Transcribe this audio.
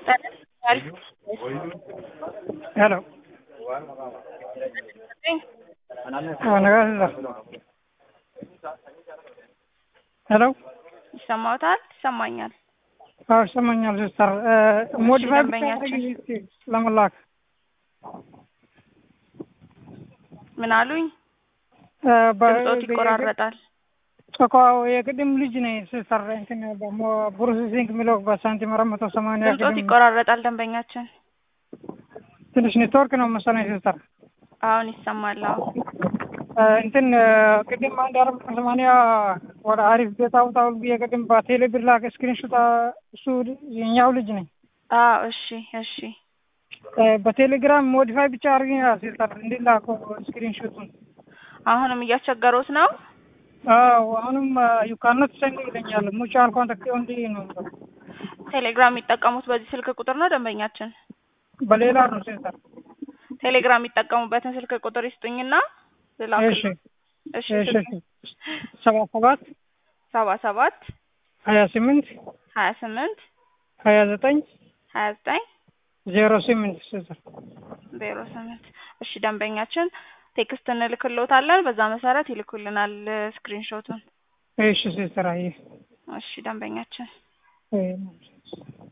Hello. Wanaagsan. ሄሎ ይሰማዎታል? ይሰማኛል። አዎ ይሰማኛል ሲስተር። ሞዲፋይ ደንበኛችን። ለመላክ ምን አሉኝ? እ፣ በ- ድምጾት ይቆራረጣል። እኮ የቅድም ልጅ ነኝ ሲስተር። እንትን ደግሞ ፕሮሴሲንግ የሚለው በሳንቲም አራት መቶ ሰማንያ ድምጾት ቅድም ይቆራረጣል። ደንበኛችን ትንሽ ኔትወርክ ነው መሰለኝ ሲስተር። አሁን ይሰማል። አዎ እ፣ እንትን እ፣ ቅድም አንድ አራት መቶ ሰማንያ ወደ አሪፍ ቤት አውጣው ብዬ ቅድም በቴሌ ብር ላክ ስክሪንሾት እሱ የኛው ልጅ ነኝ። አዎ እሺ እሺ እ፣ በቴሌግራም ሞዲፋይ ብቻ አድርጊ ሲስተር እንዲላኩ ስክሪንሾቱን አሁንም እያስቸገሩት ነው። አዎ አሁንም ዩ ካኖት ሰንድ ይለኛል። ሙቹዋል ኮንታክት ኦንሊ ነው። ቴሌግራም የሚጠቀሙት በዚህ ስልክ ቁጥር ነው። ደንበኛችን በሌላ ነው ሲስተር። ቴሌግራም የሚጠቀሙበትን ስልክ ቁጥር ይስጡኝና ልላክ። እሺ እሺ እሺ ሰባ ሰባት ሰባ ሰባት ሀያ ስምንት ሀያ ስምንት ሀያ ዘጠኝ ሀያ ዘጠኝ ዜሮ ስምንት ሲስተር። ዜሮ ስምንት እሺ ደንበኛችን ቴክስት እንልክልዎታለን። በዛ መሰረት ይልኩልናል ስክሪንሾቱን። እሺ ሲስተር። አይ እሺ ደንበኛችን አይ